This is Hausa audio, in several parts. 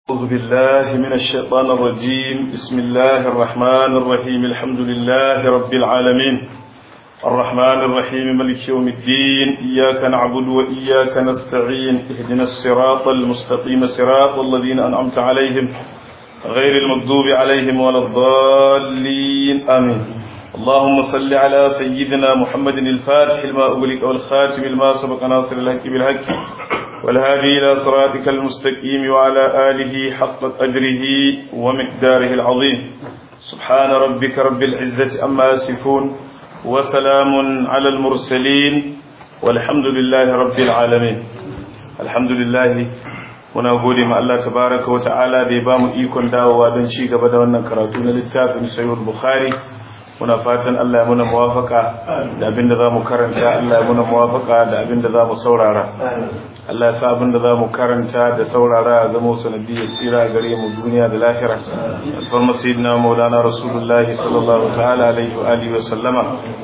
أعوذ بالله من الشيطان الرجيم بسم الله الرحمن الرحيم الحمد لله رب العالمين الرحمن الرحيم ملك يوم الدين إياك نعبد وإياك نستعين اهدنا الصراط المستقيم صراط الذين أنعمت عليهم غير المغضوب عليهم ولا الضالين آمين اللهم صل على سيدنا محمد الفاتح لما أغلق والخاتم لما سبق ناصر الحق بالحق والهادي إلى صراطك المستقيم وعلى آله حق قدره ومقداره العظيم سبحان ربك رب العزة أما يصفون وسلام على المرسلين والحمد لله رب العالمين الحمد لله muna gode ma Allah tabaraka wa ta'ala da ya bamu ikon dawowa don ci gaba da wannan karatu na littafin sahih bukhari muna fatan Allah ya muna muwafaka da abinda zamu karanta Allah ya muna muwafaka da abinda zamu saurara Allah ya sa abinda zamu karanta da saurara ya zama sanadiyar tsira gare mu duniya da lahira alfarma sayyidina maulana rasulullahi sallallahu ta'ala alaihi wa alihi wa sallama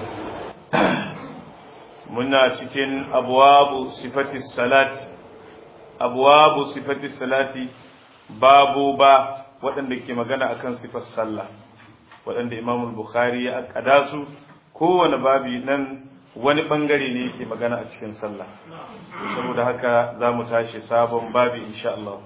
muna cikin abwabu sifati salati abwabu sifati salati babu ba waɗanda ke magana akan sifar sallah waɗanda imam bukhari ya akada su kowane babi nan wani bangare ne yake magana a cikin sallah saboda haka za mu tashi sabon babi insha Allah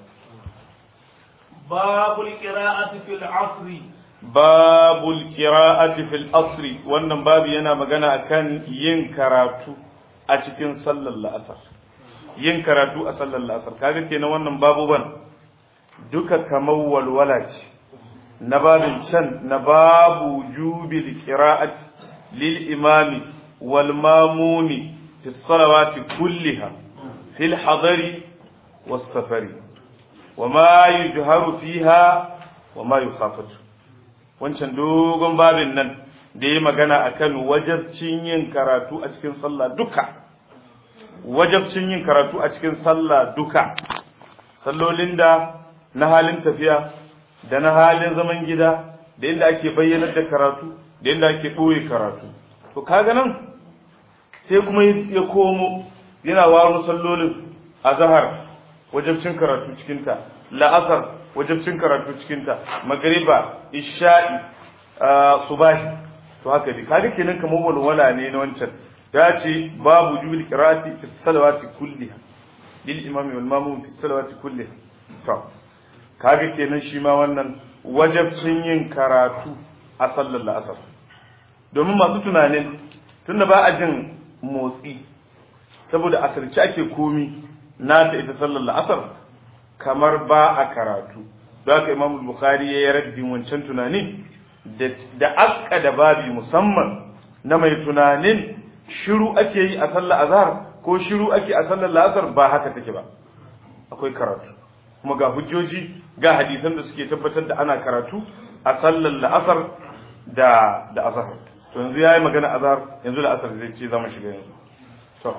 babul qira'ati fil asri babul qira'ati fil asri wannan babi yana magana akan yin karatu a cikin sallar la'asar yin karatu a sallar la'asar kaga kenan wannan babu ban duka kamar walwala ce na babin can na babu jubil qira'at lil imami wal mamumi fi salawati kulliha fil hadari was safari wa ma yujharu fiha wa ma yukhafatu wancan dogon babin nan da ya magana akan wajabcin yin karatu a cikin sallah duka wajabcin yin karatu a cikin sallah duka sallolin da na halin tafiya da na halin zaman gida da inda ake bayyanar da karatu da inda ake ɓoye karatu to kaga nan sai kuma ya komo yana waro sallolin azhar wajabcin karatu cikinta la'asar wajabcin karatu cikinta magriba isha'i subahi to haka dai kaga kenan kamar walwala ne na wancan ya ce babu jubil qira'ati fi salawati kulliha lil imami wal mamum fi salawati kulliha to kaga kenan shi ma wannan wajabcin yin karatu a sallar la'asar domin masu tunanin tunda ba a jin motsi saboda asirci ake komi na ta ita sallar la'asar kamar ba a karatu don haka imam bukhari ya yi raddin wancan tunani da akka da babi musamman na mai tunanin shiru ake yi a sallar azhar ko shiru ake a sallar la'asar ba haka take ba akwai karatu kuma ga hujjoji ga hadisan da suke tabbatar da ana karatu a sallar la'asar da da azhar to yanzu yayi magana azhar yanzu la'asar zai ce zama shiga yanzu to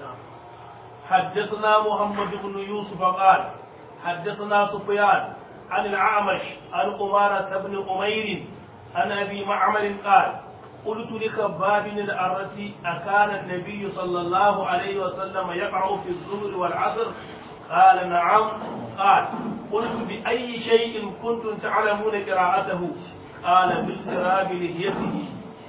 حدثنا محمد بن يوسف قال حدثنا سفيان عن الأعمش عن قمارة بن أمير عن أبي معمر قال قلت لخباب بن الأرة أكان النبي صلى الله عليه وسلم يقرأ في الظهر والعصر قال نعم قال قلت بأي شيء كنتم تعلمون قراءته قال باضطراب لحيته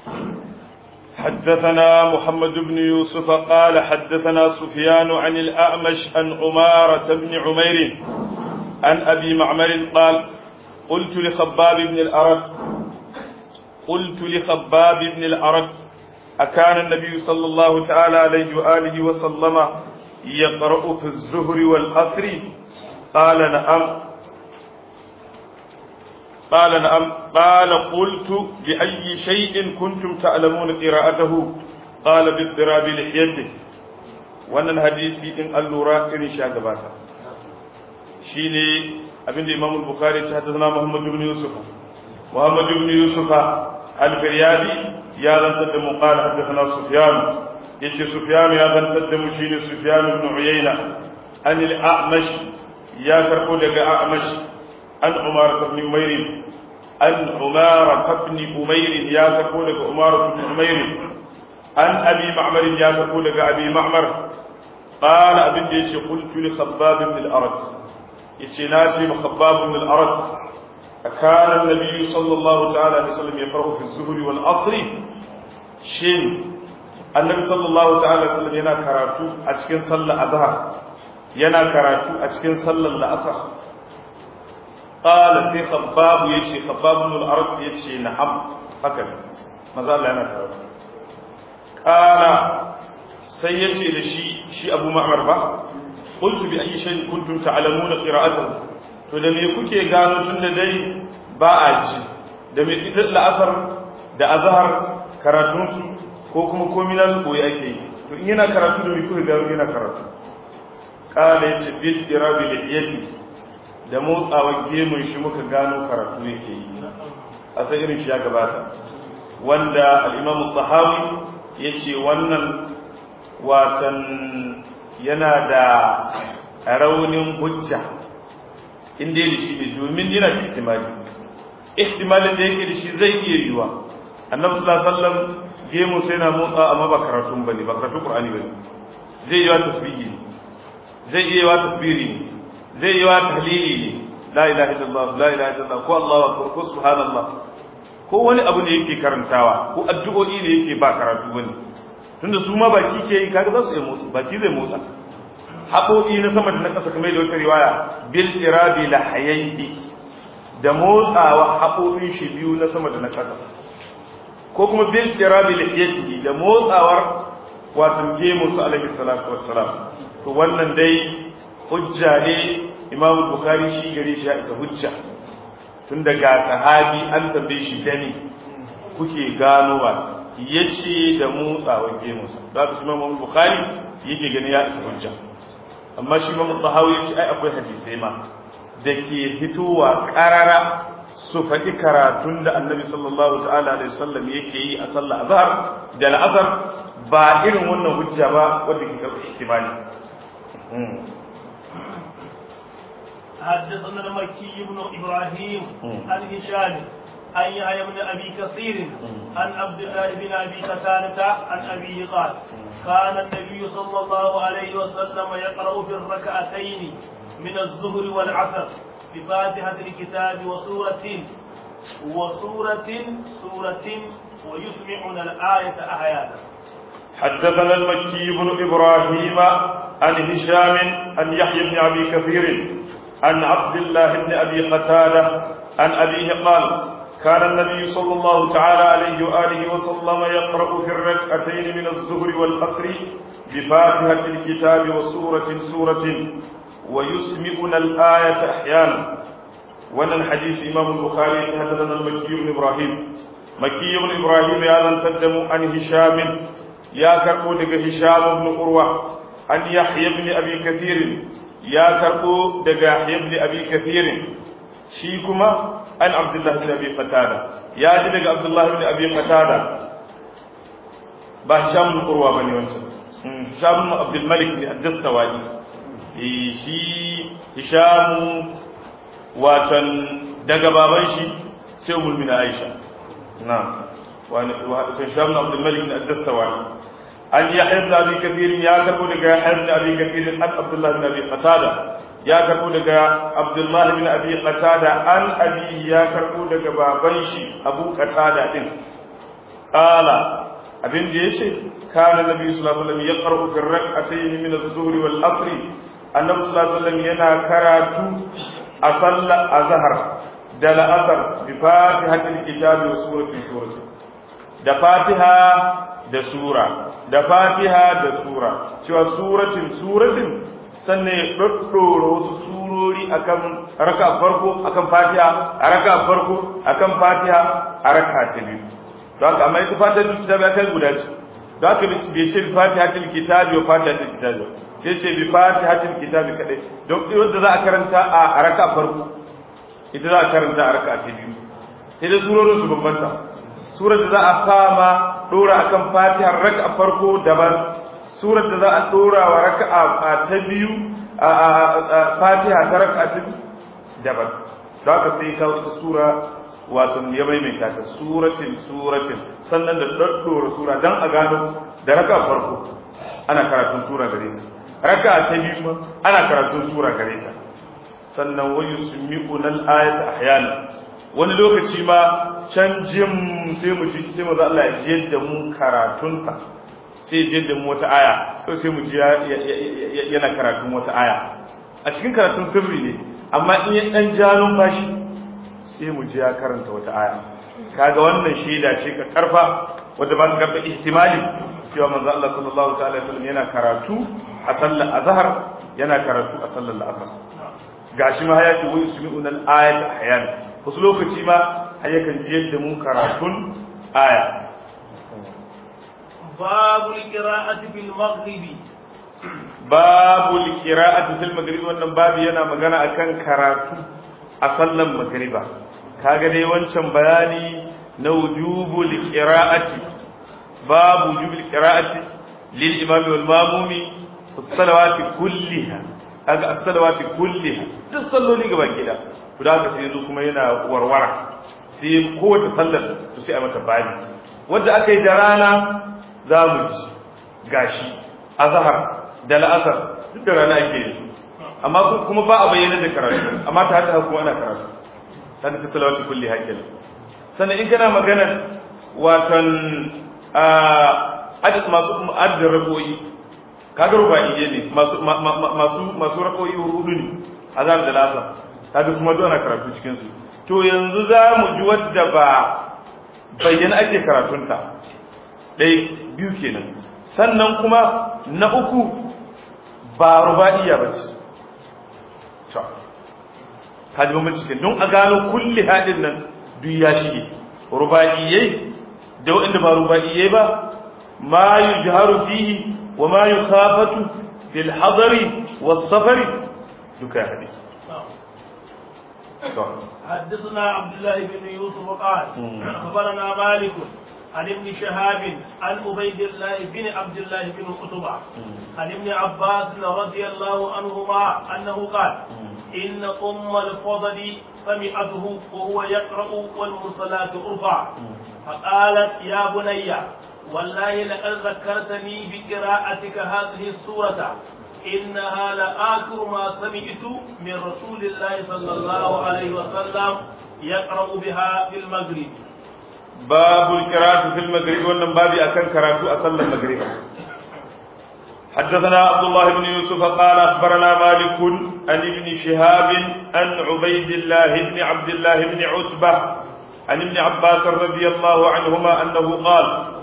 حدثنا محمد بن يوسف قال حدثنا سفيان عن الأعمش عن عمارة بن عمير عن أبي معمر قال قلت لخباب بن الأرت قلت لخباب بن الأرت أكان النبي صلى الله تعالى عليه وآله وسلم يقرأ في الزهر والعصر قال نعم قال نعم قال قلت بأي شيء كنتم تعلمون قراءته قال باضطراب لحيته wannan hadisi in an lura irin shi a gabata shi ne abinda imam bukhari ta haddasa muhammad ibn yusuf muhammad ibn yusuf al-firyadi ya zantar da mu qala haddathana sufyan yace sufyan ya zantar da mu shine sufyan ibn uyayna an al-a'mash ya karbo daga a'mash an umar ibn umayr an umar ibn umayr ya karbo daga umar ibn umayr an abi ma'mar ya karbo daga abi ma'mar qala abin da yace qultu li khabbab ibn al-arat yace na ce makabbab ibn al-arat akana an-nabi sallallahu ta'ala alaihi wasallam yaqra'u fi az-zuhri wal 'asr shin annabi sallallahu ta'ala alaihi wasallam yana karatu a cikin sallar azhar yana karatu a cikin sallar la'asar qala sai khabbab yace khabbab ibn al-arat yace na'am haka ne maza Allah yana karatu qala sai yace da shi shi Abu Ma'mar ba qultu bi ayyi shay'in kuntum ta'lamuna qira'atahu to da me kuke gano tunda dai ba a ji da me ita la'asar da azhar karatun su ko kuma komai na su koyi ake yi to in yana karatu da me kuke gano yana karatu qala yace bi irabi liyati da motsawa gemun shi muka gano karatu yake yi a sai irin shi ya gabata wanda al-Imam al-Tahawi yace wannan watan yana da raunin hujja inda da shi ne domin yana da ihtimali ihtimalin da yake da shi zai iya yiwa annabi sallallahu alaihi wasallam gemu sai na motsa amma ba karatun bane ba karatun qur'ani bane zai yiwa tasbihi ne zai iya yiwa takbiri ne zai yiwa tahlili ne la ilaha illallah la ilaha illallah ko allahu akbar ko subhanallah ko wani abu ne yake karantawa ko addu'o'i ne yake ba karatu bane tunda su ma baki ke yi kaga za su yi motsa baki zai motsa haƙoƙi na sama da na ƙasa kamar da wata riwaya bil irabi la hayayhi da motsawa haƙoƙin shi biyu na sama da na ƙasa ko kuma bil irabi la hayayhi da motsawar wato gemu su alaihi salatu wassalam to wannan dai hujja ne imam bukhari shi gare shi ya isa hujja tun daga sahabi an tambaye shi dani kuke ganowa yace da motsawar gemunsa da haka shi imam bukhari yake gani ya isa hujja amma shi ma mutahawi ya ce ai akwai hadisai ma da ke fitowa karara su faɗi karatun da annabi sallallahu ta'ala alaihi wasallam yake yi a sallah azhar da al'azhar ba irin wannan hujja ba wanda ke karɓar ihtimali حدثنا المكي بن ابراهيم عن هشام عن يحيى بن ابي كثير عن عبد الله بن ابي قتاده عن ابيه قال كان النبي صلى الله عليه وسلم يقرا في الركعتين من الظهر والعصر بفاتحه الكتاب وسوره وسوره سوره ويسمعنا الايه احيانا حدثنا المكي بن ابراهيم عن هشام عن يحيى بن ابي كثير عن عبد الله بن ابي قتاده عن ابيه قال كان النبي صلى الله تعالى عليه وآله وسلم يقرأ في الركعتين من الظهر والعصر بفاتحة الكتاب وسورة سورة ويسمعنا الآية أحيانا وأن الحديث إمام البخاري حدثنا المكي بن إبراهيم مكي بن إبراهيم هذا تقدم عن هشام يا كربو دق هشام بن قروة عن يحيى بن أبي كثير يا كربو دق يحيى بن أبي كثير شيكما an abdullah bin abi qatada ya ji daga abdullah bin abi qatada ba hisham bin urwa bane wancan hisham bin abdul malik ne ad-dastawai eh shi hisham watan daga baban shi sai umul min aisha na wani hisham bin abdul malik ne ad-dastawai an yahya bin abi kathir ya karbo daga yahya bin abi kathir an abdullah bin abi qatada ya karbo daga Abdullahi bin Abi Qatada an abi ya karbo daga baban shi Abu Qatada din qala abin da yace kana nabi sallallahu alaihi wasallam yaqra'u fi rak'atayn min adh-dhuhr wal 'asr annabi sallallahu alaihi wasallam yana karatu a sallar azhar da la'asar bi fatihatil kitabi wa suratin suratin da fatiha da sura da fatiha da sura cewa suratin suratin sannan ya ɗaɗɗora wasu surori akan raka farko akan fatiha a raka farko akan fatiha a raka ta biyu don haka amma ita fatiha ta kitabi ya kai guda ce don haka bai ce bi fatiha ta kitabi wa fatiha ta kitabi sai ce bi fatiha ta kitabi kadai don wanda za a karanta a raka farko ita za a karanta a raka ta biyu sai da surorin su bambanta surar da za a sama ɗora akan fatiha raka farko daban surar da za a ɗora wa raka'a ta biyu a fatiha ta raka'a ta daban da haka sai kawo ita sura wato ya maimaita ta suratin suratin sannan da ɗaɗɗora sura don a gano da raka'a farko ana karatun sura gare ta raka'a ta biyu ana karatun sura gare ta sannan wa yusmi'una al-ayata ahyana wani lokaci ma can jim sai mu ji sai manzo Allah ya ji da mu karatunsa sai ji da mu wata aya to sai mu ji yana karatun wata aya a cikin karatun sirri ne amma in ya dan ja numfashi sai mu ji ya karanta wata aya kaga wannan shaida ce ka karfa wanda ba su karɓa ihtimali cewa manzo Allah sallallahu ta'ala alaihi wasallam yana karatu a sallar azhar yana karatu a sallar asar gashi ma hayati wa yusmi'un al-ayat ahyan wasu lokaci ma hayyakan ji yadda mu karatun aya babu qira'ati bil maghribi babu qira'ati fil maghrib wannan babu yana magana akan karatu a sallar magriba kaga dai wancan bayani na wujubul qira'ati babu wujubul qira'ati lil imam wal mamumi as-salawati kulliha kaga as-salawati kulliha duk salloli gaba gida guda haka sai yanzu kuma yana warwara sai kowace sallar to sai a mata bani wanda aka yi da rana za mu ji gashi azhar da la'asar duk da rana ake yi amma kuma ba a bayyana da karatu amma ta haka kuma ana karatu ta fi salawati kulli hakil sannan in kana magana watan adad masu adadin rakoyi kaga rubaiye ne masu masu masu rakoyi hudu ne azan da lasa kaga kuma duk ana karatu cikin su to yanzu za mu ji wadda ba bayyana ake karatunta ɗaya biyu kenan sannan kuma na uku ba rubaiya ba ce kaji ba cikin don a gano kulli haɗin nan duk ya shige rubaiyai da waɗanda ba rubaiyai ba ma yujharu fihi wa ma yukhafatu fil hadari was safari duka hadi حدثنا عبد الله بن يوسف قال اخبرنا مالك عن ابن شهاب عن عبيد الله بن عبد الله بن قتبة عن ابن عباس رضي الله عنهما انه قال إن أم الفضل سمعته وهو يقرأ والمرسلات أرفع فقالت يا بني والله لقد ذكرتني بقراءتك هذه السورة إنها لآخر ما سمعت من رسول الله صلى الله عليه وسلم يقرأ بها في المغرب باب القراءة في المغرب wannan babi akan karatu a sallar maghrib حدثنا عبد الله بن يوسف قال أخبرنا مالك عن ابن شهاب عن عبيد الله بن عبد الله بن عتبة عن ابن عباس رضي الله عنهما أنه قال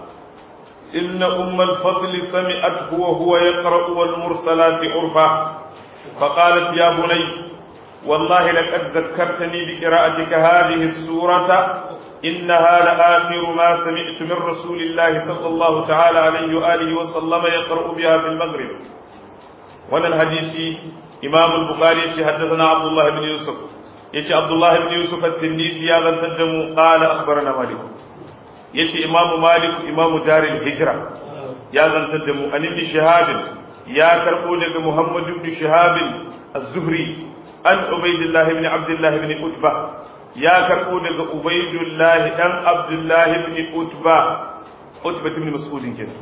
إن أم الفضل سمعته وهو يقرأ والمرسلات عرفا فقالت يا بني والله لقد ذكرتني بقراءتك هذه السورة إنها لآخر ما سمعت من رسول الله صلى الله تعالى عليه وآله وسلم يقرأ بها في المغرب وانا الحديث إمام البخاري حدثنا عبد الله بن يوسف يتي عبد الله بن يوسف التنيسي يا من تدم قال أخبرنا مالك يتي إمام مالك إمام دار الهجرة يا من تدم أن ابن شهاب يا كربونك محمد بن شهاب الزهري أن عبيد الله بن عبد الله بن قتبة ya karɓo daga Ubaidullahi ɗan Abdullahi ibn Utba Utba ibn Mas'udin ke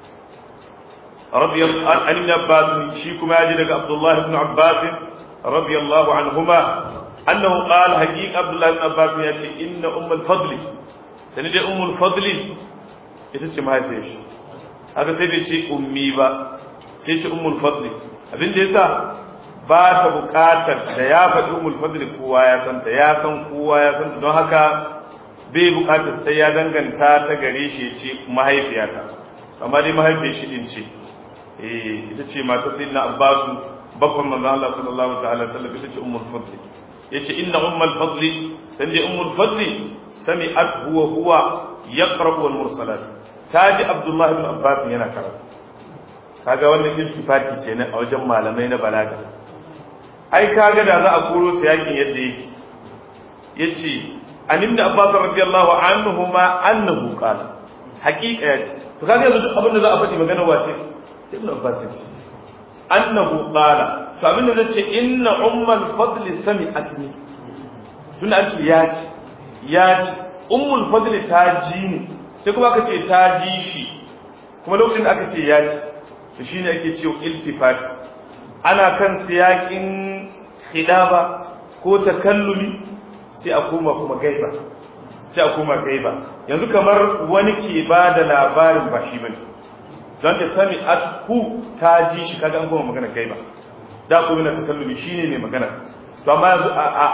radiyallahu an ibn Abbas shi kuma ya ji daga Abdullahi ibn Abbas radiyallahu anhuma annahu qala haqiqa Abdullahi ibn Abbas ya ce inna ummul fadli sani dai ummul fadli ita ce mahaifiyar shi haka sai bai ce ummi ba sai ce ummul fadli abin da yasa ba ta buƙatar da ya faɗi umul fadli kowa ya santa ya san kowa ya santa don haka bai buƙatar sai ya danganta ta gare shi ya ce mahaifiyata amma dai mahaifiyar shi din ce eh ita ce mata sayyidina abbasu babban manzon Allah sallallahu ta'ala sallam ita ce ummul fadli yace inna ummul fadli san dai ummul fadli sami'at huwa huwa yaqra wal mursalat taji abdullah ibn abbas yana karatu kaga wannan iltifati kenan a wajen malamai na balaga ai kaga da za a koro su yakin yadda yake yace an ibn abbas radiyallahu anhu ma annahu qala haqiqa yace to kaga yanzu duk abin da za a faɗi magana wace ibn abbas yace annahu qala to abin da nace inna ummul fadli sami'atni tun an ce ya ce ya ce ummul fadli ta ji ni sai kuma aka ce ta ji shi kuma lokacin da aka ce ya ce to shine ake cewa iltifati ana kan siyakin khidaba ko takallumi sai a koma kuma gaiba sai a koma gaiba yanzu kamar wani ke ba da labarin ba shi bane don ta sami atku ta ji shi kaga an koma magana gaiba da kuma na takallumi shine mai magana to amma yanzu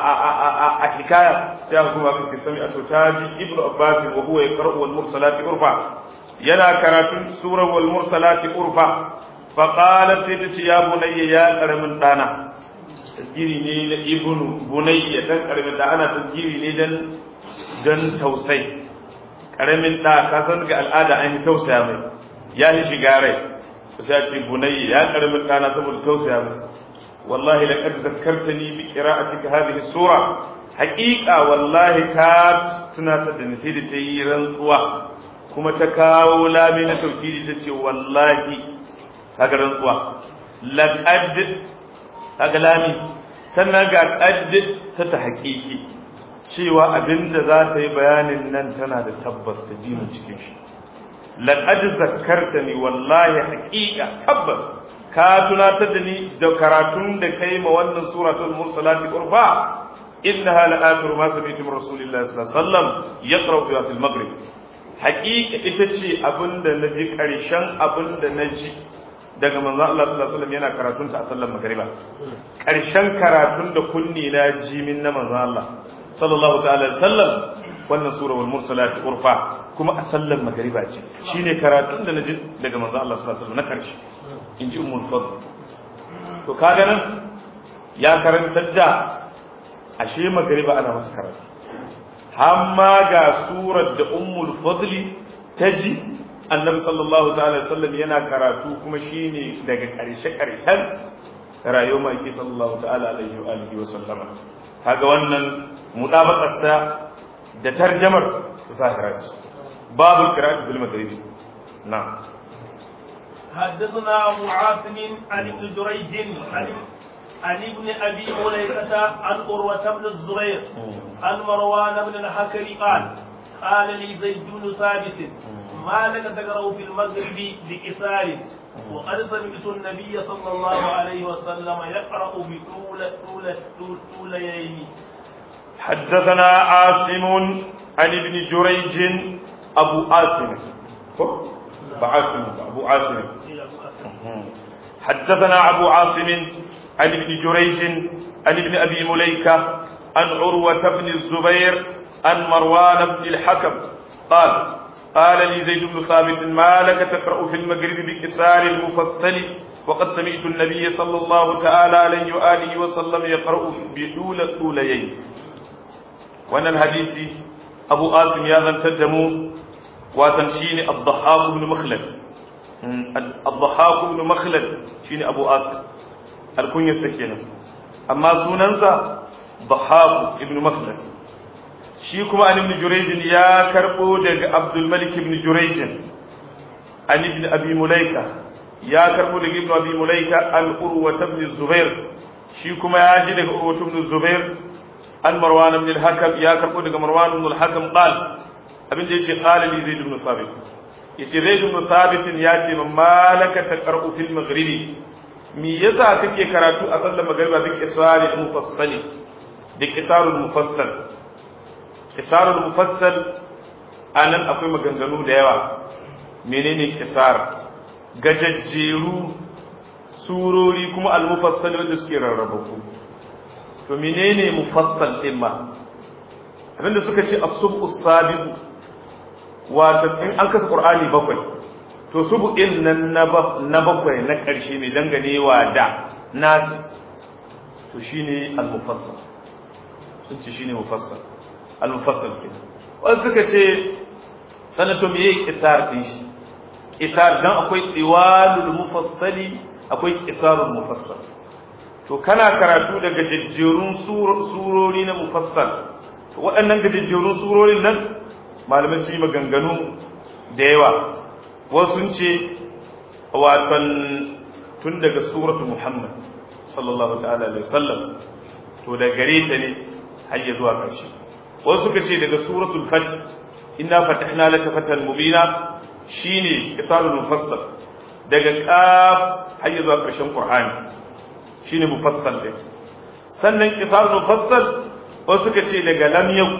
a hikaya sai aka kuma kake sami ato ta ji ibnu abbas wa huwa yaqra'u wal mursalati urfa yana karatun sura wal mursalati urfa fa qalat sai ta ce ya bunayya ya karamin dana tasgiri ne na ibnu bunayya dan karamin da ana tasgiri ne dan dan tausai karamin da ka san ga al'ada an yi tausaya mai ya yi shiga rai sai ce bunayya ya karamin dana saboda tausaya mai والله لقد ذكرتني بقراءتك هذه السورة حقيقة والله كات تناتا دنسي دي تيران سوا كما تكاو لا من توكيد تتي والله هذا رنسوا لقد هذا لامي sannan ga ƙaddi ta ta haƙiƙi cewa abinda za ta yi bayanin nan tana da tabbas ta ji mu cikin shi laqad zakkartani wallahi haqiqa tabbas ka tunatar da ni da karatun da kai ma wannan suratul mursalati urfa innaha la'akhiru ma sami'tu min rasulillahi sallallahu alaihi wasallam yaqra'u fi al maghrib haqiqa ita ce abinda naji karshen abinda naji daga manzon Allah sallallahu alaihi wasallam yana karatun ta a sallar magriba karshen karatun da kunni na ji min na manzon Allah sallallahu ta'ala alaihi wasallam wannan sura wal mursalat urfa kuma a sallar magriba ce shine karatun da naji daga manzon Allah sallallahu alaihi wasallam na karshe inji ummul fadl to kaga nan ya karantar da ashe magriba ana masa karatu hamma ga surar da ummul fadli taji annabi sallallahu ta'ala sallam yana karatu kuma shine daga karshe karshen rayuwar maki sallallahu ta'ala alaihi wa alihi wa sallama kaga wannan mudabakarsa da tarjamar zahira babu qira'at bil maghribi na'am حدثنا أبو عاصم عن ابن جريج عن عن ابن أبي مليكة عن أروة بن الزبير عن مروان بن الحكم قال قال لي زيد بن ثابت ما لك تقرأ في المغرب بكسار وقد سمعت النبي صلى الله عليه وسلم يقرأ بطول طول طول طولين حدثنا عاصم عن ابن جريج أبو عاصم أبو عاصم أبو عاصم حدثنا أبو عاصم عن ابن جريج عن ابن أبي مليكة عن عروة بن الزبير عن مروان بن الحكم قال قال لي زيد بن ثابت ما لك تقرأ في المغرب بكسار المفصل وقد سمعت النبي صلى الله تعالى عليه وآله وسلم يقرأ بدول طوليين وأن الحديث أبو آسم يا ذا تدمو وتنشين الضحاك بن مخلد الضحاك بن مخلد شين أبو آسم الكنية السكينة أما سننسى ضحاك بن مخلد shi kuma an ibn jurayj ya karbo daga abdul malik ibn jurayj an ibn abi mulaika ya karbo daga ibn abi mulaika an urwa ibn zubair shi kuma ya ji daga urwa ibn zubair an marwan ibn al-hakam ya karbo daga marwan ibn al-hakam qal abin da yace qala li zaid ibn thabit yace zaid ibn thabit ya ce man malaka taqra'u fil maghribi me yasa kake karatu a sallar magriba bi qisari mufassali da qisarul mufassal kisarul mufassal anan akwai maganganu da yawa menene kisar gajajjeru surori kuma al-mufassal wanda suke rarrabaku to menene mufassal din ma abinda suka ce as-subu sabiqu wato in an kasa qur'ani bakwai to subu'in nan na bakwai na karshe ne danganewa da nasi to shine al-mufassal sun ce shine mufassal al-mufassal ke wasu suka ce sanato me yake kisar din shi kisar dan akwai iwalul mufassali akwai kisarul mufassal to kana karatu daga jajjerun surori na mufassal to waɗannan gajejjerun surorin nan malamai su yi maganganu da yawa wasu sun ce watan tun daga suratu muhammad sallallahu ta'ala alaihi wasallam to da gare ta ne har ya zuwa ƙarshe wasu suka ce daga suratul fath inna fatahna laka fatan mubina shine isarul mufassal daga qaf har zuwa ƙarshen qur'ani shine mufassal din sannan qisarul mufassal wasu suka ce daga lam yau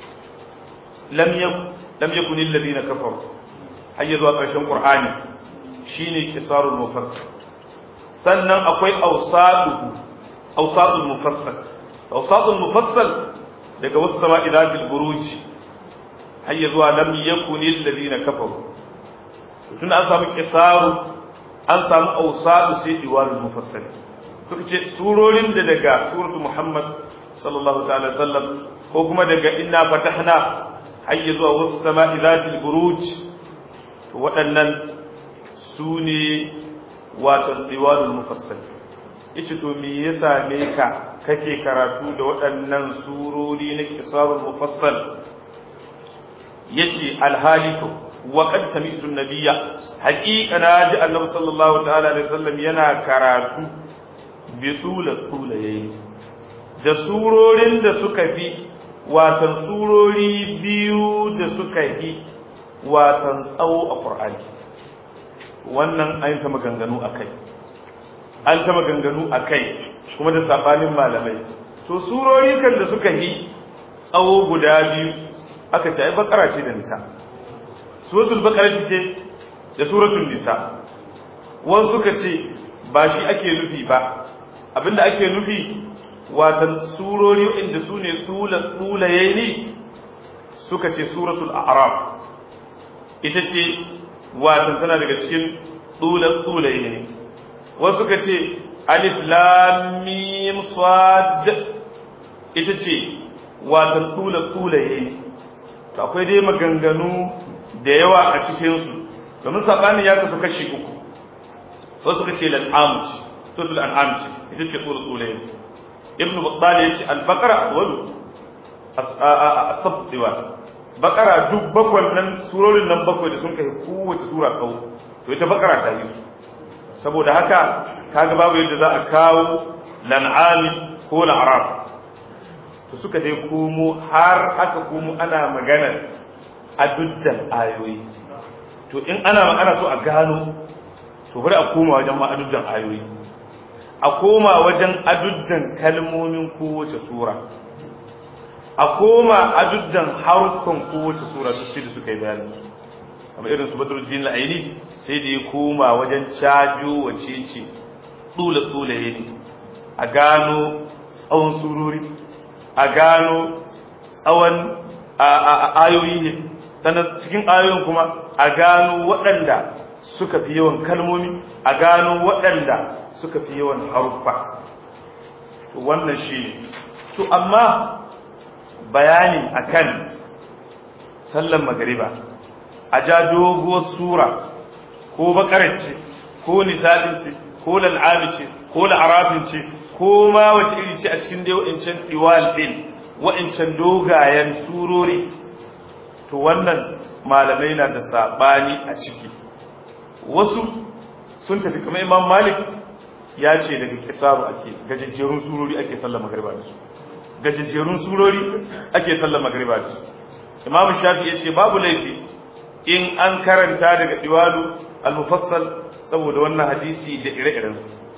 lam yau lam yakun alladhina kafaru har zuwa ƙarshen qur'ani shine qisarul mufassal sannan akwai awsadu awsadul mufassal awsadul mufassal daga wasu sama'i zatil buruj har zuwa lam yakun alladhina kafaru tun an samu qisaru an samu awsadu sai iwarul mufassal suka ce surorin da daga suratu muhammad sallallahu ta'ala sallam ko kuma daga inna fatahna hayya zuwa wasu sama'i zatil buruj to waɗannan su ne wato diwalul mufassal yace to me ya same ka kake karatu da waɗannan surori na kisarul mufassal yace alhaliku wa qad sami'tu an-nabiyya haqiqa na ji annabi sallallahu ta'ala alaihi wasallam yana karatu bi tula tula yayi da surorin da suka fi watan surori biyu da suka fi watan tsawo a Qur'ani wannan an ta maganganu akai an ta maganganu akai kuma da sabanin malamai to surori kan da suka yi tsawo guda biyu aka ce ai bakara ce da nisa suratul baqara ce da suratul nisa wasu suka ce ba shi ake nufi ba abinda ake nufi watan surori inda su ne tsulaye ne suka ce suratul a'raf ita ce watan tana daga cikin tsulaye ne wasu suka ce alif lam mim sad ita ce watan tsulaye ne to akwai dai maganganu da yawa a cikinsu domin saɓani ya kasu kashi uku wasu suka ce lal'amu ce suratul an'am ce ita ce suratul tsulaye ibnu battal ya ce al-baqara awwalu as-sab diwa baqara duk bakwai nan surorin nan bakwai da sun kai kowace sura kawo to ita baqara ta yi su saboda haka kaga babu yadda za a kawo lan'ami ko la'araf to suka dai komo har aka komo ana magana a duddan ayoyi to in ana magana so a gano to bari a koma wajen ma aduddan ayoyi a koma wajen aduddan kalmomin kowace sura a koma aduddan haruffan kowace sura duk sai da suka yi bayani kamar irin su badruddin al-aini sai da ya koma wajen cajo wace ce tsula tsula ne a gano tsawon surori a gano tsawon ayoyi ne sannan cikin ayoyin kuma a gano waɗanda suka fi yawan kalmomi a gano waɗanda suka fi yawan haruffa wannan shi ne to amma bayani akan sallan magariba a ja doguwar sura ko bakarar ce ko nisa'in ce ko lal'ami ce ko la'arafin ce ko ma wace iri ce a cikin dai wa'incan iwal din wa'incan dogayen surori to wannan malamai na da sabani a ciki wasu sun tafi kamar imam malik ya ce daga kisaru ake gajejjerun surori ake sallar magariba da su gajejjerun surori ake sallar magariba da su imam shafi ya ce babu laifi in an karanta daga diwalu al-mufassal saboda wannan hadisi da ire-iren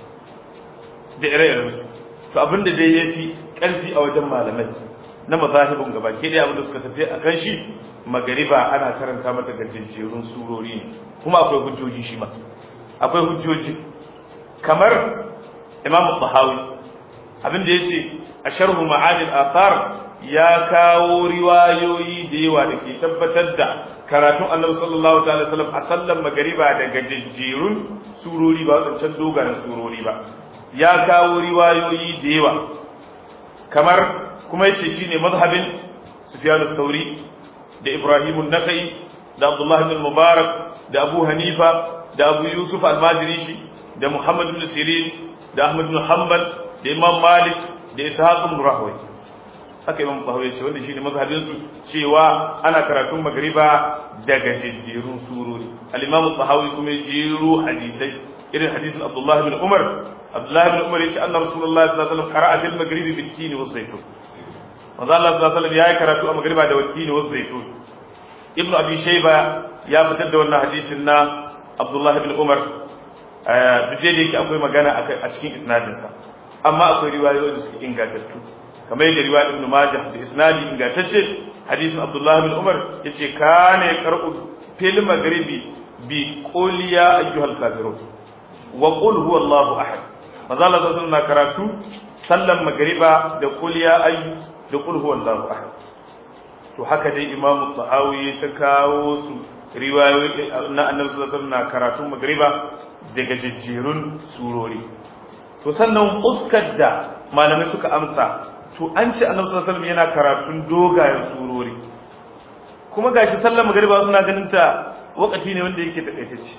da ire-iren su to abinda dai yafi karfi a wajen malamai na mazahibin gaba ke dai abinda suka tafi a kan shi magariba ana karanta mata gajejjerun surori ne kuma akwai hujjoji shi ma akwai hujjoji kamar imam tahawi abinda yace a sharhu ma'anil athar ya kawo riwayoyi da yawa da ke tabbatar da karatun annabi sallallahu ta'ala sallam a sallan magariba da gajejjerun surori ba wadancan dogayen surori ba ya kawo riwayoyi da yawa kamar kuma yace shine mazhabin Sufyan al-Thawri da Ibrahim an-Nakhai da Abdullah ibn Mubarak da Abu Hanifa da Abu Yusuf al-Madrishi da Muhammad ibn Sirin da Ahmad ibn Hanbal da Imam Malik da Ishaq ibn Rahway haka Imam Tahawi ce wanda shine mazhabin su cewa ana karatun magriba daga jiddirun surori al-Imam Tahawi kuma jiru hadisai irin hadisin Abdullah ibn Umar Abdullah ibn Umar yace anna Rasulullah sallallahu alaihi wasallam qara'a fil maghribi bit-tin wa zaytun manzo Allah sallallahu alaihi wasallam yayi karatu a magriba da wat-tin wa zaytun Ibn Abi Shayba ya fitar da wannan hadisin na Abdullah ibn Umar duk da yake akwai magana a cikin isnadin sa amma akwai riwayoyi da suke ingantattu kamar yadda riwayar ibn majah da isnadi ingantacce hadisin abdullah bin umar yace kana yaqra'u fil maghribi bi qul ya ayyuhal kafirun wa qul huwallahu ahad manzo Allah sallallahu alaihi karatu sallan magriba da qul ya ayyu da qul huwallahu ahad to haka dai imam tahawi ta kawo su riwayoyi na annabi sallallahu alaihi wasallam karatun magriba daga jijjirun surori to sannan uskar da malamai suka amsa to an ce annabi sallallahu alaihi wasallam yana karatun dogayen surori kuma gashi sallar magriba suna ganin ta wakati ne wanda yake takaitacce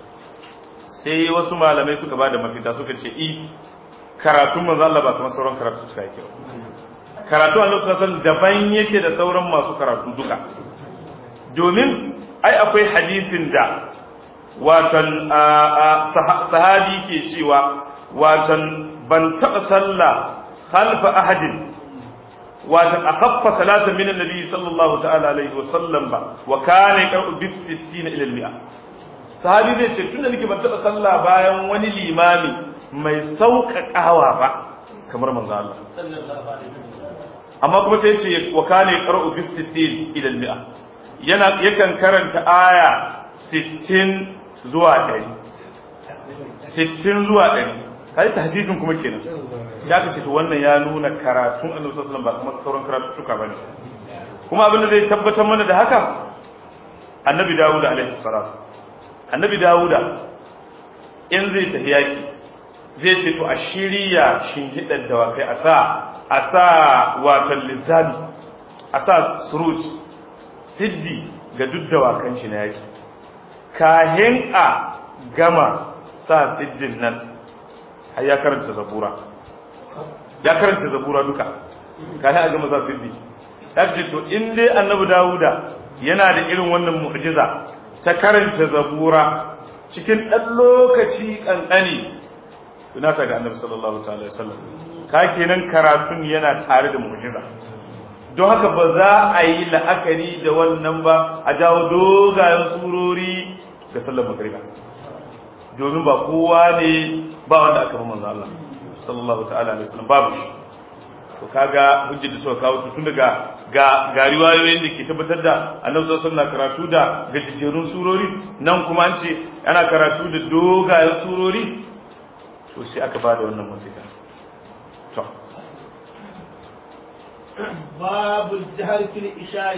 sai wasu malamai suka bada mafita suka ce i karatun manzo Allah ba kamar sauran karatu suka yake karatu annabi sallallahu alaihi wasallam daban yake da sauran masu karatu duka domin ai akwai hadisin da watan sahabi ke cewa watan ban taɓa sallah khalfa ahadin watan akaffa salata min annabi sallallahu ta'ala alaihi wasallam ba wa kana yaqra'u bis 60 ila al-mi'a sahabi zai ce tunda nake ban taɓa sallah bayan wani limami mai sauƙaƙawa ba kamar manzo Allah amma kuma sai ce wa kana yaqra'u bis 60 ila al-mi'a yana yakan karanta aya 60 zuwa 100 60 zuwa 100 kai tahdidin kuma kenan ya kace to wannan ya nuna karatun Annabi sallallahu alaihi wasallam ba kuma sauran karatu suka bane kuma abin da zai tabbatar mana da haka Annabi Dawud alaihi salatu Annabi Dawud in zai tafi yaki zai ce to a shirya shinhidar dawakai a sa a sa watan lizami a sa suruj siddi ga duk dawakan shi na yaki kahin a gama sa siddin nan har ya karanta zabura ya karanta zabura duka kahin a gama sa siddi ya ce to in dai annabi dawuda yana da irin wannan mu'jiza ta karanta zabura cikin ɗan lokaci ƙanƙani tunata ga annabi sallallahu ta'ala wasallam ka kenan karatun yana tare da mu'jiza don haka ba za a yi la'akari da wannan ba a jawo dogayen surori ga sallar magriba domin ba kowa ne ba wanda aka fi manzo Allah sallallahu ta'ala alaihi wasallam babu shi to kaga hujjar da suka kawo tun daga ga ga riwayoyin da ke tabbatar da annabi sallallahu alaihi wasallam karatu da gajejjerun surori nan kuma an ce ana karatu da dogayen surori to sai aka bada wannan mafita to باب الجهر في الإشاء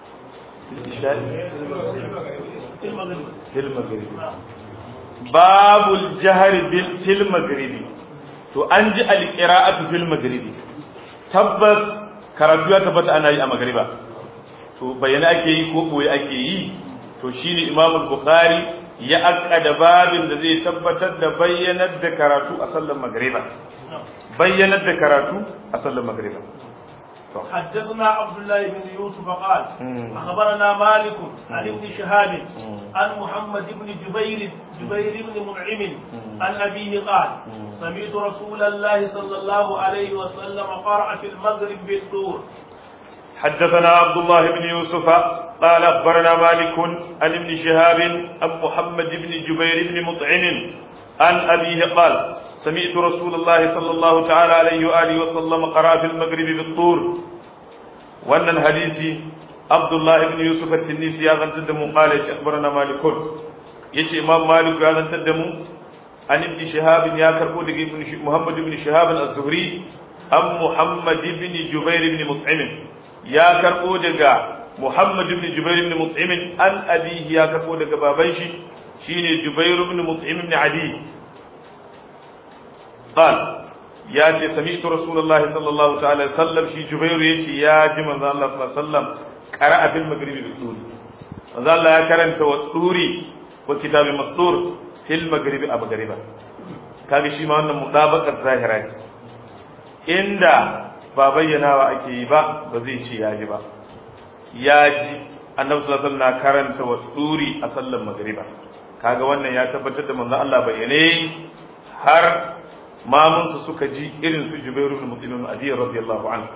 في المغرب في المغرب باب الجهر في المغرب to an ji alqira'atu fil maghribi tabbas karatu ya tabbata ana yi a magriba to bayyana ake yi ko boye ake yi to shine imam al-bukhari ya akkada babin da zai tabbatar da bayyanar da karatu a sallar magriba bayyanar da karatu a sallar magriba حدثنا عبد الله بن يوسف قال أخبرنا مالك عن ابن شهاب عن محمد بن جبير جبير بن منعم عن أبيه قال سمعت رسول الله صلى الله عليه وسلم قرأ في المغرب بالطور حدثنا عبد الله بن يوسف قال أخبرنا مالك عن ابن شهاب عن محمد بن جبير بن مطعم عن أبيه قال سمعت رسول الله صلى الله تعالى عليه وآله وسلم قرأ في المغرب بالطور وأن الحديث عبد الله بن يوسف التنيسي يا غن تدمو قال أخبرنا مالك يجي إمام مالك يا غن تدمو عن ابن شهاب يا كربو ابن محمد بن شهاب الزهري أم محمد بن جبير بن مطعم يا كربو دقا محمد بن جبير بن مطعم عن أبيه يا كربو دقا بابنشي شيني جبير بن مطعم بن عدي قال يا جي سمعت رسول الله صلى الله تعالى وسلم شي جبير يجي يا جي من الله صلى الله عليه وسلم قرأ في المغرب بالطور من الله يا كرنت والطوري وكتاب مسطور في المغرب أبو غريبا kaga shi ma wannan mutabaqar zahira ce inda ba bayyanawa ake yi ba ba zai ce ya ji ba ya ji annabi sallallahu alaihi wasallam na karanta wa tsuri a sallar magriba kaga wannan ya tabbatar da manzo Allah bayyane har mamunsu suka ji irin su Jubairu ibn Mut'im Adi radiyallahu anhu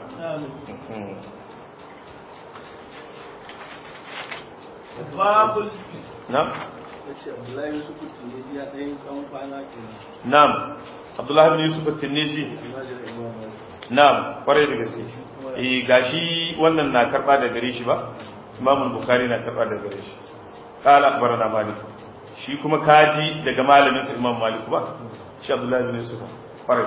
باب na na'am abdullahi bin yusuf at-tinisi na'am kwarai da gaske eh gashi wannan na karba da gare shi ba imam bukhari na karba da gare shi qala akhbarana malik shi kuma kaji daga malamin sa imam malik ba shi abdullahi bin yusuf kwarai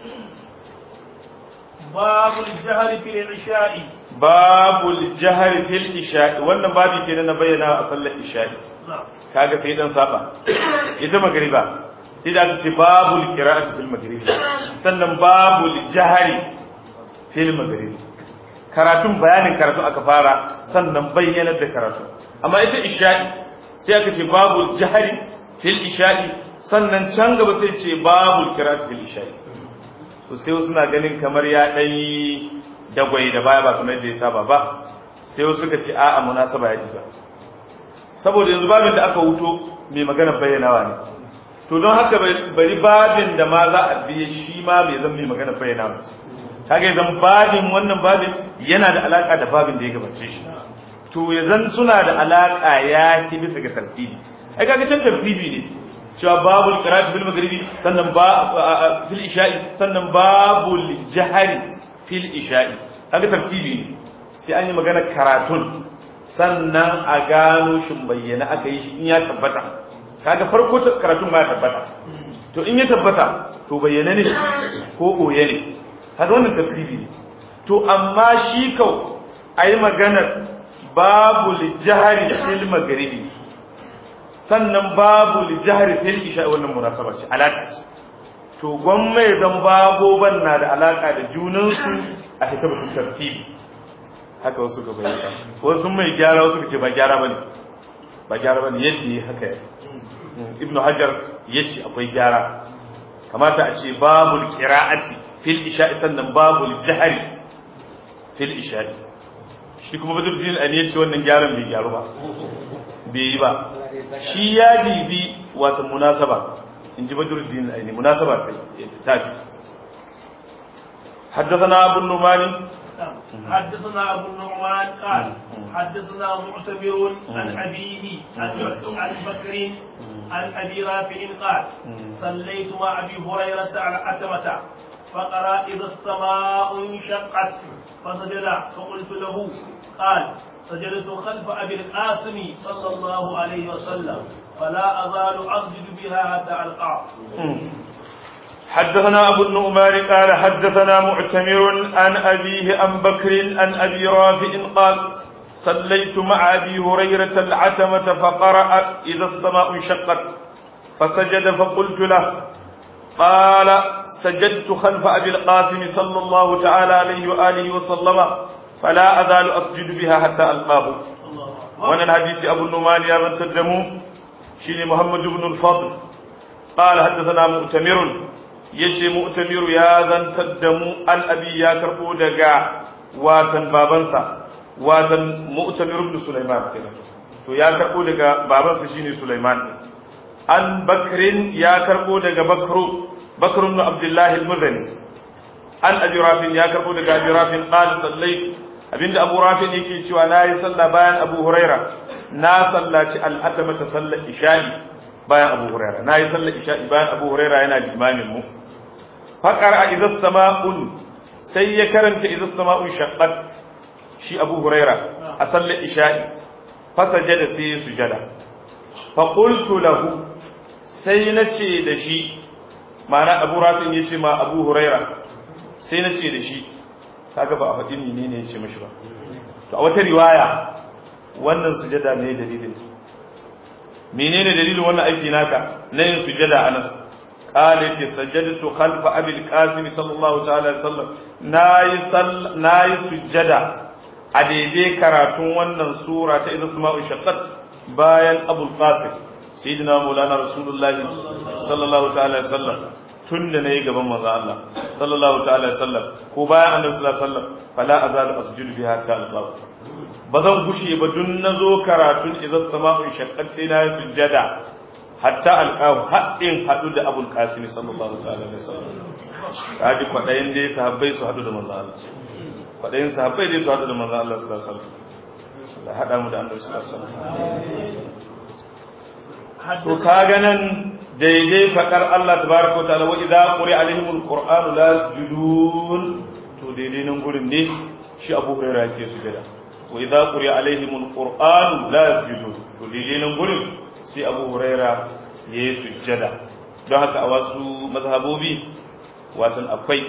babul jahri fil isha'i babul jahri fil isha'i wannan babi kenan na bayyana a sallar isha'i kaga sai dan saba ita magriba sai da aka ce babul qira'ati fil maghrib sannan babul jahri fil maghrib karatun bayanin karatu aka fara sannan bayyanar da karatu amma ita isha'i sai aka ce babul jahri fil isha'i sannan can gaba sai ce babul qira'ati fil isha'i to sai wasu na ganin kamar ya dan yi dagwai da baya ba kamar yadda ya saba ba sai wasu suka ce a'a munasaba ya ji ba saboda yanzu babin da aka wuto mai magana bayyanawa ne to don haka bari babin da ma za a biye shi ma bai zan mai magana bayyanawa ce kaga zan babin wannan babin yana da alaka da babin da ya gabace shi to ya zan suna da alaka ya ki bisa ga tartibi ai kaga can tartibi ne cewa babul qira'at bil maghribi sannan ba fil isha'i sannan babul jahri fil isha'i kaga tartibi ne sai an yi magana karatun sannan a gano shin bayyana aka yi shi in ya tabbata kaga farko karatun ma ya tabbata to in ya tabbata to bayyana ne ko koye ne kaga wannan tartibi ne to amma shi kau ayi magana babu lijahari fil maghribi sannan babu lijahari fil isha wannan munasaba ce alaka ce to gwamma zan baboban na da alaka da junansu a hisabatun tartibi haka wasu ka bayyana wasu mai gyara wasu ka ce ba gyara bane ba gyara bane yadda yi haka ibnu hajar yace akwai gyara kamata a ce babul qira'ati fil isha'i sannan babul jahri fil isha'i shi kuma badruddin ali yace wannan gyaran bai gyaru ba bai yi ba shi ya bibi wata munasaba in ji badruddin ali munasaba sai tafi حدثنا أبو النعمان حدثنا أبو النعمان قال حدثنا معتبر عن أبيه عن بكر عن أبي رافع قال صليت مع أبي هريرة على أتمة فقرأ إذا السماء انشقت فسجد فقلت له قال سجدت خلف أبي القاسم صلى الله عليه وسلم فلا أزال أسجد بها حتى ألقاه حدثنا أبو النؤمان قال حدثنا معتمر عن أبيه عن بكر عن أبي رافع قال صليت مع أبي هريرة العتمة فقرأ إذا السماء انشقت فسجد فقلت له قال سجدت خلف أبي القاسم صلى الله تعالى عليه وآله وسلم فلا أزال أسجد بها حتى ألقاه وانا الحديث أبو النعمان يا من تدموا شيني محمد بن الفضل قال حدثنا مؤتمر yace mu'tamiru ya zantar da mu an abi ya karbo daga watan babansa watan mu'tamir ibn sulaiman kenan to ya karbo daga babansa shine sulaiman an bakrin ya karbo daga bakru bakr ibn abdullah al-muzani an abi rafin ya karbo daga abi rafin qala sallait abinda abu rafin yake cewa nayi sallah bayan abu huraira na sallaci al-atama ta sallar isha'i bayan abu huraira nayi sallar isha'i bayan abu huraira yana limamin mu faƙar a idan sama'un sai ya karanta idan sama'un shaƙar shi abu huraira a sallar isha'i fasaje da sai ya sujada faƙultu lahu sai na ce da shi ma'ana abu rafin ya ce ma abu huraira sai na ce da shi kaga ba a faɗi ne ne ya ce mashi ba to a wata riwaya wannan sujada ne dalilin menene dalilin wannan aiki naka na yin sujada a nan قال سجدت خلف ابي القاسم صلى الله تعالى وسلم ناي صل ناي سجدا a daidai karatun wannan sura ta idza sama'u shaqqat bayan abul qasim sayyidina maulana rasulullahi sallallahu ta'ala sallam tun da nayi gaban manzo Allah sallallahu ta'ala sallam ko bayan annabi sallallahu alaihi wasallam fala azalu asjudu biha ta alqaw bazan gushe ba dun nazo karatun idza sama'u shaqqat sai na sujjada hatta alƙahu haɗin haɗu da abul qasim sallallahu alaihi wasallam kaji kwaɗayin dai sahabbai su haɗu da manzo Allah kwaɗayin sahabbai dai su haɗu da manzo Allah sallallahu alaihi wasallam da haɗa mu da annabi sallallahu alaihi wasallam to kaga nan daidai faɗar Allah tabaraka wa ta'ala wa idza quri alaihimul qur'anu la yasjudun to daidai nan gurin ne shi Abu Hurairah yake sujada wa idza quri alaihimul qur'anu la yasjudun to daidai nan gurin sai Abu Hurairah yayi sujada don haka a wasu mazhabobi watan akwai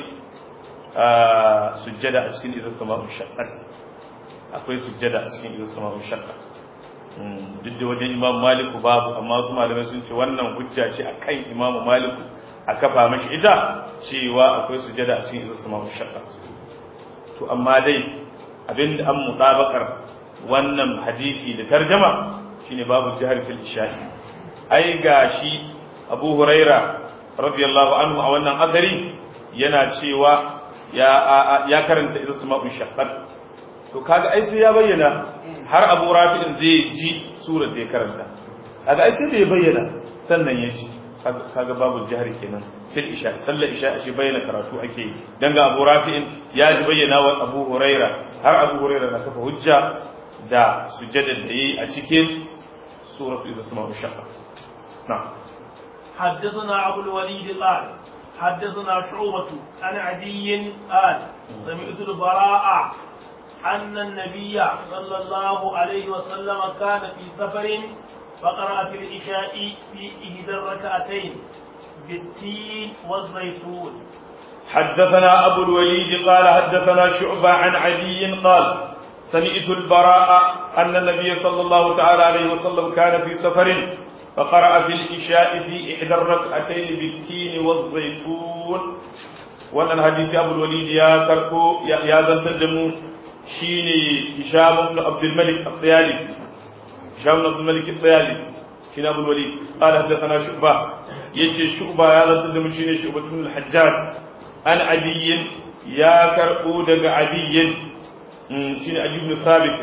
sujjada a cikin idan sama'un shaqqat akwai sujjada a cikin idan sama'un shaqqat duk da wajen imam maliku babu amma su malamai sun ce wannan hujja ce akan imam maliku a kafa mashi ita cewa akwai sujjada a cikin idan sama'un shaqqat to amma dai abin da an mutabakar wannan hadisi da tarjama shine babu jihar fil isha'i ai gashi abu huraira radiyallahu anhu a wannan hadari yana cewa ya ya karanta idan sama'un shaqqat to kaga ai sai ya bayyana har abu rafi'in zai ji surar da ya karanta kaga ai sai da ya bayyana sannan ya ji kaga babu jihar kenan fil isha sallar isha shi bayyana karatu ake yi dan ga abu rafi'in ya ji bayyana wa abu huraira har abu huraira na kafa hujja da sujjadar da yi a cikin suratu iza sama'un shaqqat na'am حدثنا أبو الوليد قال حدثنا شعوبة عن عدي قال سمعت البراء أن النبي صلى الله عليه وسلم كان في سفر فقرأ في العشاء في إحدى الركعتين بالتين والزيتون حدثنا أبو الوليد قال حدثنا شعبة عن عدي قال سمعت البراء أن النبي صلى الله تعالى عليه وسلم كان في سفر فقرأ في الإشاء في إحدى الركعتين بالتين والزيتون وأن الحديث أبو الوليد يا تركو يا يا تدمو شيني هشام بن عبد الملك الطيالسي هشام بن عبد الملك الطيالسي شيني أبو الوليد قال حدثنا شعبة يجي شعبة يا تدمو شيني شعبة بن الحجاج عن عدي يا كربو دق عدي شيني عدي بن ثابت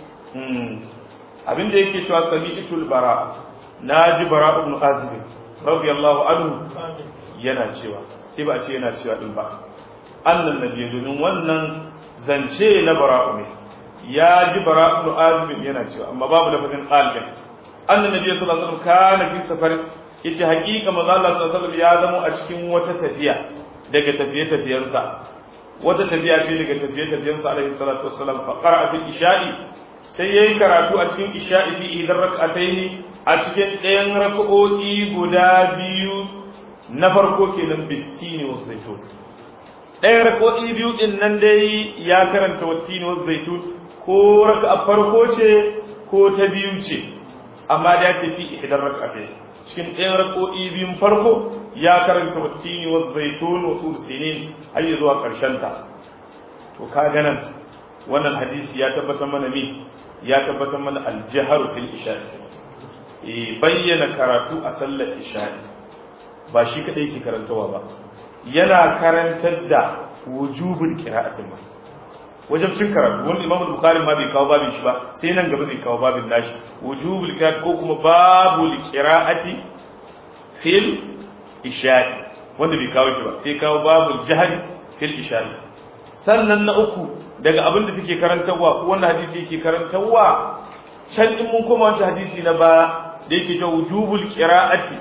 abin da yake cewa sami'tul bara na ji bara ibn azib radiyallahu anhu yana cewa sai ba a ce yana cewa din ba annan nabi domin wannan zance na bara ne ya ji bara ibn azib yana cewa amma babu lafazin qalbin annan nabi sallallahu alaihi wasallam kana fi safar yace haƙiƙa manzo Allah sallallahu alaihi wasallam ya zama a cikin wata tafiya daga tafiye tafiyensa wata tafiya ce daga tafiye tafiyensa alaihi salatu wassalam fa qara'a fil isha'i sai yayi karatu a cikin isha'i fi idan rak'ataini a cikin ɗayan raka'o'i guda biyu na farko kenan bittini wa zaitun ɗayan raka'o'i biyu din nan dai ya karanta wattini wa zaitun ko raka'a farko ce ko ta biyu ce amma da ya tafi idan rak'ataini cikin ɗayan raka'o'i biyun farko ya karanta wattini wa zaitun wa tur sinin har zuwa ƙarshen ta to ka nan wannan hadisi ya tabbatar mana me ya tabbatar mana aljaharu fil isha'i bayyana karatu a sallar isha'i ba shi kadai ke karantawa ba yana karantar da wujubul qira'atin ba wajen cin karatu wanda imamu bukhari ma bai kawo babin shi ba sai nan gaba zai kawo babin nashi wujubul qira'at ko kuma babul qira'ati fil isha'i wanda bai kawo shi ba sai kawo babul jahri fil isha'i sannan na uku daga abin da suke karantarwa ko wanda hadisi yake karantarwa can in mun koma wancan hadisi na ba da yake ta wujubul qira'ati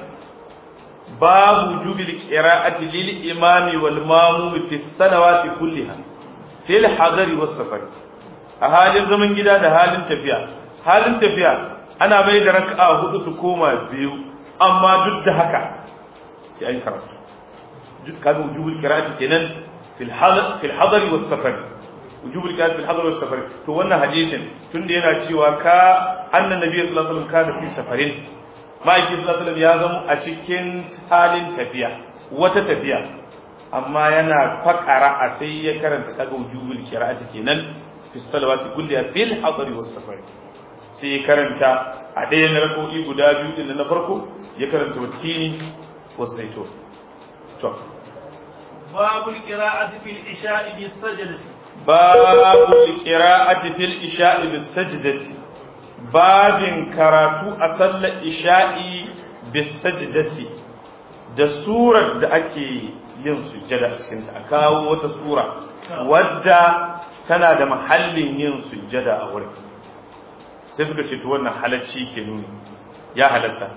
babu wujubil qira'ati lil imami wal mamum fi salawati kulliha fil hadari was safar a halin zaman gida da halin tafiya halin tafiya ana mai da raka'a hudu su koma biyu amma duk da haka sai an karatu kaga wujubul qira'ati kenan fil hadar fil hadari was safar wujubul qiyam bil hadar was safar to wannan hadisin tunda yana cewa ka annan nabi sallallahu alaihi wasallam kana fi safarin ma'aiki sallallahu alaihi wasallam ya zama a cikin halin tafiya wata tafiya amma yana fakara a sai ya karanta kaga wujubul qira'ati kenan fi salawati kulliha fil hadari was safar sai ya karanta a ɗayan rako'i guda biyu din na farko ya karanta watini was zaitun to babul qira'ati fil isha'i bis sajdati babu qira'ati fil isha'i bis sajdati babin karatu a sallar isha'i bis sajdati da surar da ake yin sujjada a cikin ta a kawo wata sura wadda tana da mahallin yin sujjada a wurin sai suka ce to wannan halacci ke nuni ya halatta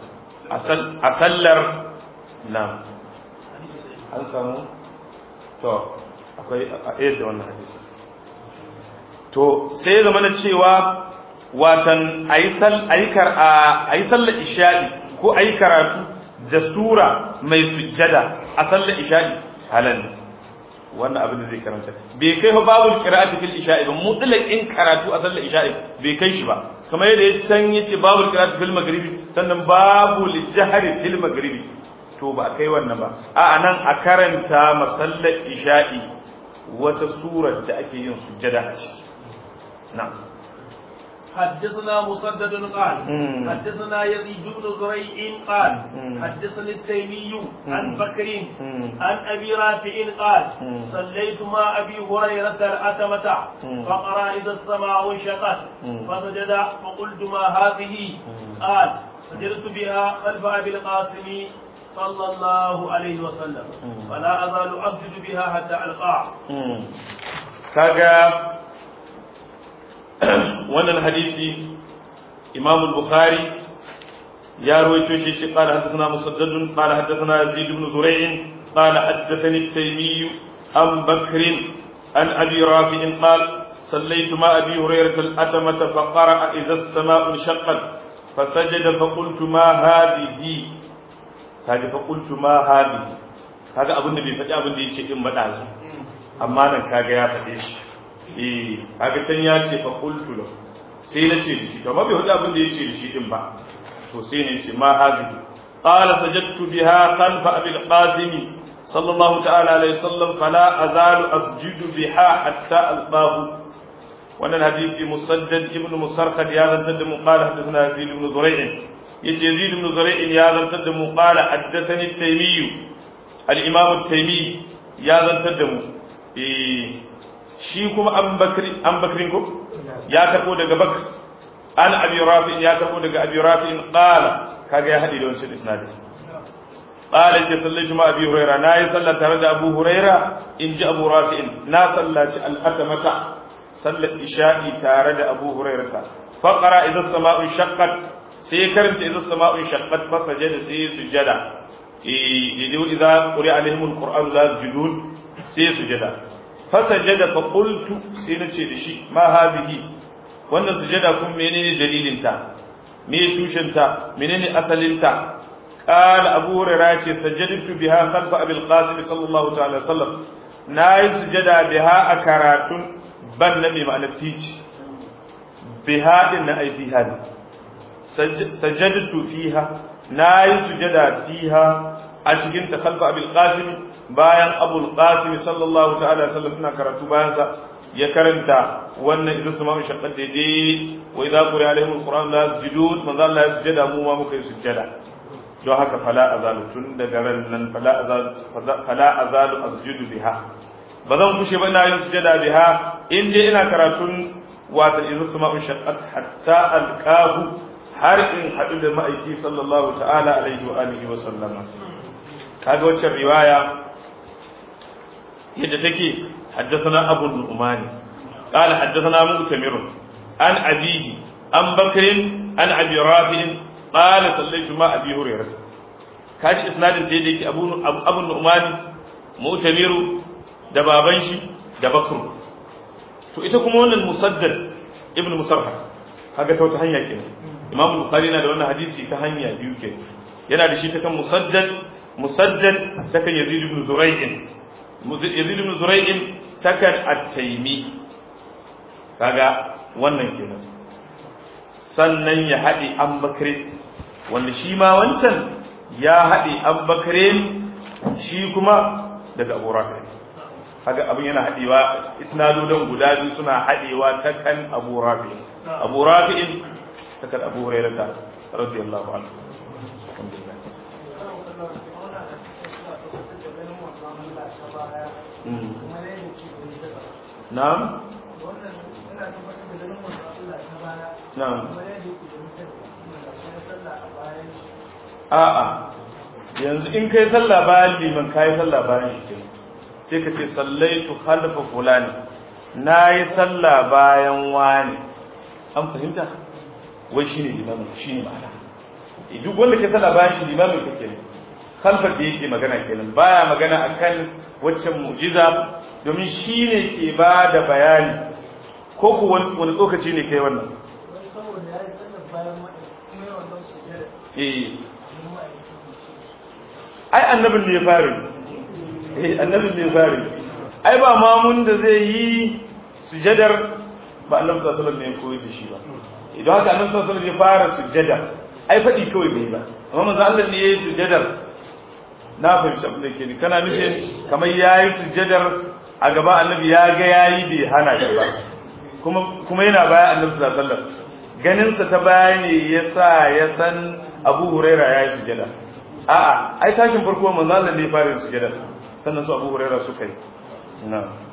a sallar na an samu to akwai a yadda wannan hadisi to sai zama na cewa watan a yi sallar isha'i ko a yi karatu da sura mai sujjada a sallar isha'i halal wannan abin da zai karanta bai kai fa babu qira'ati fil isha'i ba mutlaq in karatu a sallar isha'i bai kai shi ba kamar yadda ya can yace babu qira'ati fil maghribi sannan babu lijhari fil maghribi to ba kai wannan ba a nan a karanta masallar isha'i wata surar da ake yin sujjada a ciki na'am حدثنا مسدد قال حدثنا يزيد بن زريع قال حدثني التيمي عن بكر عن ابي رافع قال صليت مع ابي هريره الاتمه فقرا اذا السماء انشقت فسجد فقلت ما هذه قال سجدت بها خلف ابي القاسم صلى الله عليه وسلم فلا ازال اسجد بها حتى القاه كاجا wannan hadisi imam al-bukhari ya rawaito shi shi qala hadathana musaddad qala hadathana yazid ibn zurayh qala hadathani at-taymi am bakr an abi rafi' qala صليت مع ابي هريره الاتمه فقرا اذا السماء انشقت فسجد فقلت ما هذه هذه فقلت ما هذه kaga abin da bai faɗi abin da yace in madazi amma nan kaga ya faɗe shi eh kaga can ya ce fa qultu lahu sai na ce shi to ba bai hudu abin da yace da shi din ba to sai ne ce ma hazihi qala sajadtu biha khalfa abil qasim sallallahu ta'ala alaihi wasallam fala azalu asjudu biha hatta alqahu wannan hadisi musaddad ibn musarqad ya zantar da mu qala hadathana yazid ibn zurayh yace yazid ibn zurayh ya zantar da mu qala haddathani taymi al-imam at-taymi ya zantar da mu eh shi kuma an bakri an bakrin ko ya karbo daga bakr an abi rafi ya karbo daga abi rafi qala kaga ya hadi da wancan isnadi qala ke sallaitu ma abi huraira na yi sallah tare da abu huraira in ji abu rafi na sallaci al-atamata sallar isha'i tare da abu huraira ta faqara idan sama'un shaqqat sai karanta idan sama'un shaqqat fa sajada sai sujada eh idan idza quri'a alaihim al-qur'an la yajidun sai sujada fasajada fa qultu sai nace da shi ma hadhihi wannan sujada kun menene dalilin ta me tushen ta menene asalin ta qala abu hurairah ce sajadtu biha khalfa abil qasim sallallahu ta'ala sallam nayi sujada biha a karatun ban nabi ma'ana tici biha din na ai fiha sajadtu fiha nayi sujada fiha a cikin ta khalfa abil qasim bayan abul qasim sallallahu ta'ala sallam ina karatu bayan sa ya karanta wannan idan su mamu shaqqat daidai wa idza quri alaihim alquran la yasjudun manzo Allah ya sujada mu ma muka yi sujada don haka fala azalu tun daga ran nan fala azalu fala azalu asjudu biha ba zan kushe ba ina yin sujada biha in dai ina karatun wata idan su mamu shaqqat hatta alqahu har in hadu da ma'aiki sallallahu ta'ala alaihi wa alihi wa sallama kaga waccan riwaya yadda take حدثنا أبو النعمان قال حدثنا مؤتمر عن أبيه عن بكر عن أبي رافع قال صليت مع أبي هريرة كاد إسناد سيدك أبو أبو النعمان مؤتمر دبابن شي دبكر to ita kuma wannan musaddad ibn musarhad kaga ta wata hanya kenan imam bukhari na da wannan hadisi ta hanya biyu kenan yana da shi ta kan musaddad musaddad ta kan yazid ibn zuray'in yazid ibn zuray'in takan at-taymi kaga wannan kenan sannan ya haɗe an bakre wanda shi ma wancan ya haɗe an bakre shi kuma daga abu rafi kaga abin yana haɗewa isnadodan guda biyu suna haɗewa ta kan abu rafi abu rafi'in ta kan abu hurairata radiyallahu anhu Na'am? Na'am. A'a, yanzu in kai sallah bayan liman kai sallah bayan shi ke, sai ka ce sallaitu khalfa fulani, na yi sallah bayan wani. An fahimta? Wai shi ne limamin, shi ne ma'ana. duk wanda ke sallah bayan shi limamin kake ne khalfar da yake magana kenan baya magana akan waccan mu'jiza domin shi ne ke ba da bayani ko ku wani tsokaci ne kai wannan eh ai annabin ne fari eh annabin ne fari ai ba mamun da zai yi sujadar ba annabi sallallahu alaihi wasallam ne ya koyi da shi ba idan haka annabi sallallahu alaihi wasallam ya fara sujada ai faɗi kawai bai ba amma manzo Allah ne yayi sujadar na fahimci abin da ke ni kana nufin kamar yayi sujadar a gaba annabi ya ga yayi bai hana shi ba kuma kuma yana baya annabi sallallahu alaihi wasallam ganin sa ta baya ne yasa ya san Abu Huraira yayi sujada a'a ai tashin farko manzo Allah ne ya fara sujada sannan su Abu Huraira suka yi na'am